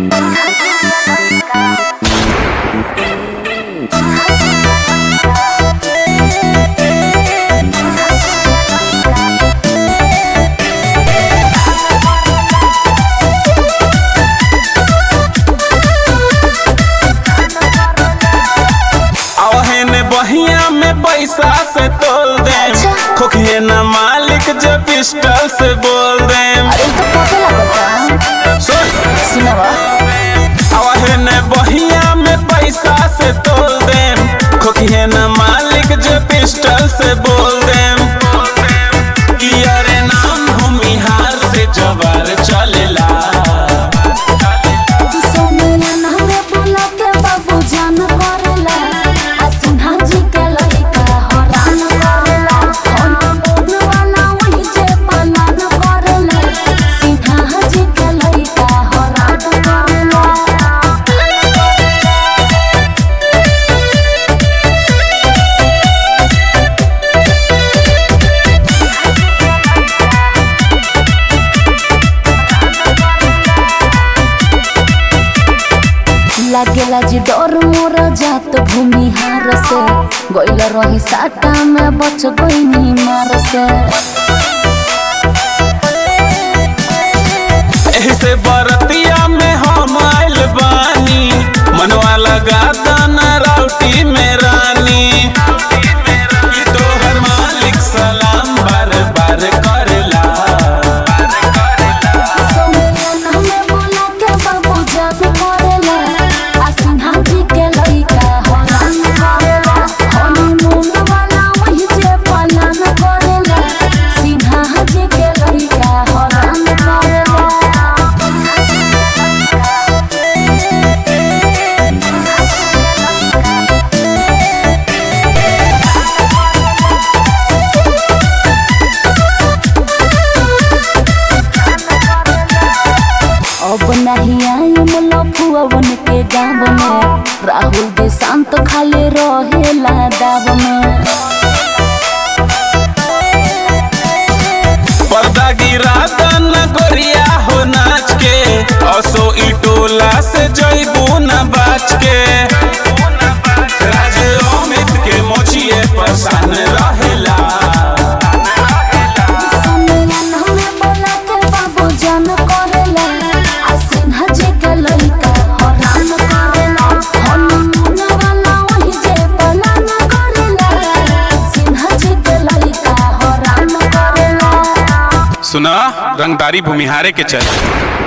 आवहे बहिया में पैसा से तोल दे खोखिए न मालिक जो पिस्टल से बोल दे अरे तो पता लगता सुन सुनवा आवहे न बहिया में पैसा से तोल दे खोखिए न मालिक जो पिस्टल से बोल दे कि अरे नाम हम बिहार से जवार चलेला सोनिया नामे बोला के बाबू जान करेला आ सिन्हा जी के लड़का हरान करेला हम बोल वाला वही जे पालन करेला सिन्हा जी के लड़का हरान करेला लागेला जी डर मोर जात भूमिहार से गइल रही साटा में बच गइनी मार से एही से बरतिया में हम आइल बानी मनवा लगा दाना राउटी में रानी ई तोहर मालिक सलाम बार बार करेला सोनिया नामे बोला के बाबू जान करेला आ सिन्हा जी के लड़का हरान करेला हनीमून वाला वही जे पालन करेला सिन्हा जी के लड़का हरान करेला अब नहीं आई लफुअवन के गाँव में राहुल देशांत खाली रहेला दाव में पर्दा गिरा दाना गोरिया हो नाच के असो ई टोला से जइबू न बाच के राज अमित के मोचिए परेशान रहेला सोनिया नामे बोला के बाबू जान करेला आ सिन्हा जी के लड़का हरान करेला हनीमून वाला वही जे पालन करेला सिन्हा जी के लड़का हरान करेला सुना रंगदारी भूमिहारे के चल